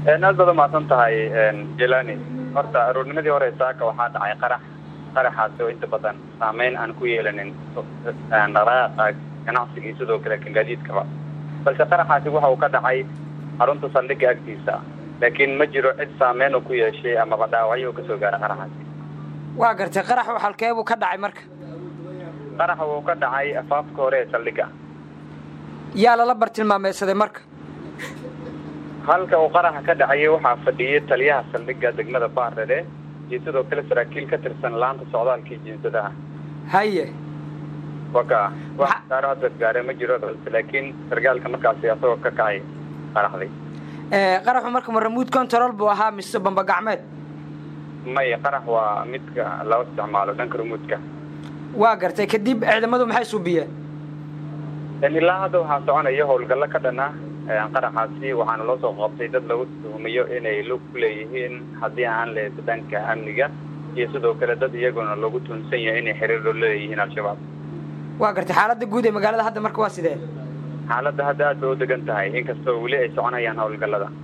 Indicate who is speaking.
Speaker 1: aad baad umahadsan tahay jelani horta aroornimadii hore saaka waxaa dhacay qarax qaraxaasi oo inta badan saameyn aan ku yeelanin dhaqaaqa ganacsigii sidoo kale kan gaadiidkaba balse qaraxaasi waxa uu ka dhacay xarunta saldhigga agtiisa laakiin ma jiro cid saameyn uu ku yeeshay amaba dhaawacyo uu kasoo gaara qaraxaasi
Speaker 2: waa gartay qaraxu halkeebuu ka dhacay marka
Speaker 1: qaraxa wuu ka dhacay afaafka hore ee saldhigga
Speaker 2: yaa lala bartilmaameysaday marka
Speaker 1: halka uu qaraxa ka dhacayay waxaa fadhiyay taliyaha saldhigga degmada baardhede iyo sidoo kale saraakiil ka tirsan laanta socdaalkii jinsadaha
Speaker 2: haye
Speaker 1: waka wax saaro hadda gaare ma jiro balse laakiin sargaalka markaasi asagoo ka kacay qaraxday
Speaker 2: qaraxu marka ma ramuud control buu ahaa mise bamba gacmeed
Speaker 1: may qarax waa midka loo isticmaalo dhanka rumuudka
Speaker 2: waa gartay kadib ciidamadu maxay suubiyeen
Speaker 1: ilaa hadda waxaa soconaya howlgallo ka dhana qaraxaasi waxaana loo soo qabtay dad lagu tuhumayo inay lug ku leeyihiin haddii aan leedo dhanka amniga iyo sidoo kale dad iyaguna lagu tuhunsan yahay inay xiriir la leeyihiin al-shabaab
Speaker 2: waa gartay xaaladda guud ee magaalada hadda marka waa sidee
Speaker 1: xaaladda hadda aad bay u degan tahay inkastoo weli ay soconayaan howlgallada